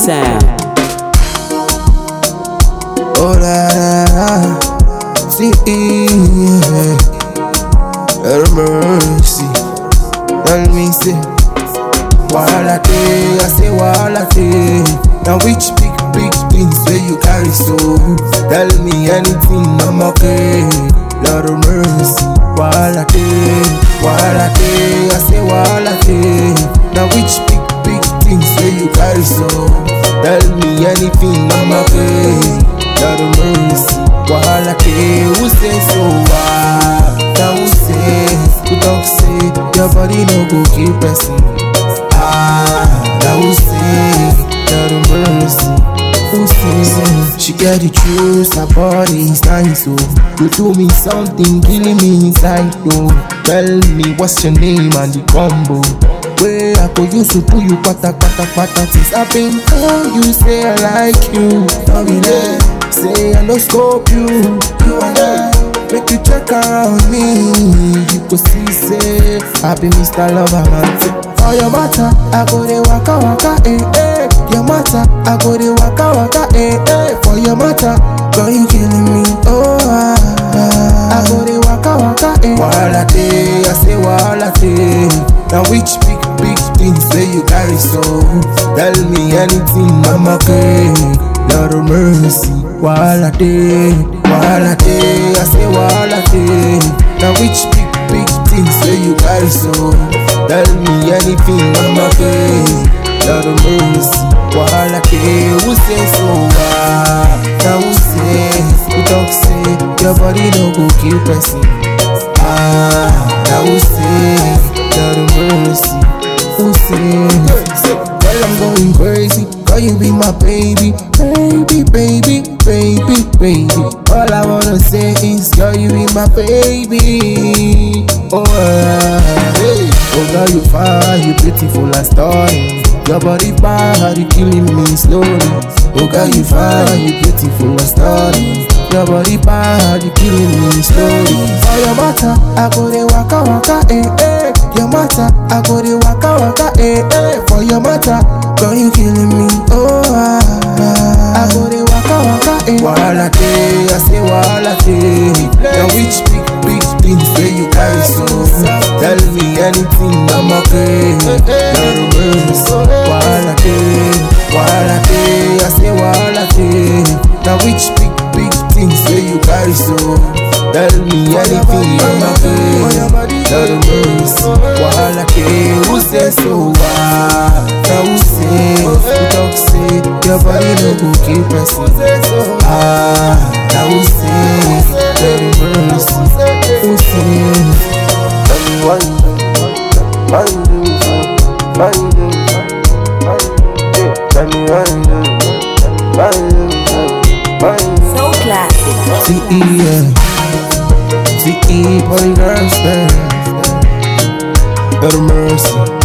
sound. Oh la la la, see, yeah. Have mercy. Tell me say, wahala day, I say wahala day. Now which big big things where you carry so? Tell me anything, I'm okay. Lord of mercy, wahala day, wahala day, I say wahala day. Now which big big things where you carry so? Tell me anything, I'm okay. Lord of mercy, wahala day, who say so? Ah, now who say, who talk say, your body no go kill person. Ah, now who say, Lord of mercy, who say, she get the truth, her body is nice, oh. You do me something, killing me inside, oh. Tell me what's your name and the combo. Where I go use to pull you pata pata pata Since I've been told you say I like you Don't be there, say I no scope you You and I Make you check around me You go see say I be Mr. Lover man For your matter, I go de waka waka eh eh Your matter, I go de waka waka eh eh For your matter, girl you killing me oh ah, ah. I go de waka waka eh Wahala day, I say wahala day Now which big big things say you carry so Tell me anything I'm okay Lord of mercy Wahala day, wahala day I say wahala day Now which big big things say you carry so Tell me anything I'm okay Lord of mercy Wahala day Who say so ah Now who say Who talk say Your body no go kill person Ah Now who say Lord of mercy Who say Girl I'm going crazy Girl you be my baby Baby baby baby baby All I wanna say is Girl you be my baby Oh ah, hey. Oh girl you fine You beautiful and stunning Your body bad You killing me slowly Oh girl you fine You beautiful and stunning your body bad, you killing me slowly. For your matter, I go de waka waka eh eh. Your matter, I go de waka waka eh eh. For your matter, girl you killing me. Oh ah, ah. I go de waka waka eh. Wahala day, I say wahala day. Now which big big things where you carry so? Tell me anything, I'm okay. Lord of mercy, wahala day, wahala day, I say wahala day. Now which big big things where you carry so? Tell me anything, I'm okay. Lord of mercy, wahala day, who say so? Ah, now who say? Who talk say your body no go kill person? Ah, now who say? Lord of mercy, who say? Tell me why you do, why you do me so, why you do me so, why you do me so. Tell me why you do me so, why you do me so, why you do me So classic. CE, yeah. CE, polygraph, Lord of mercy.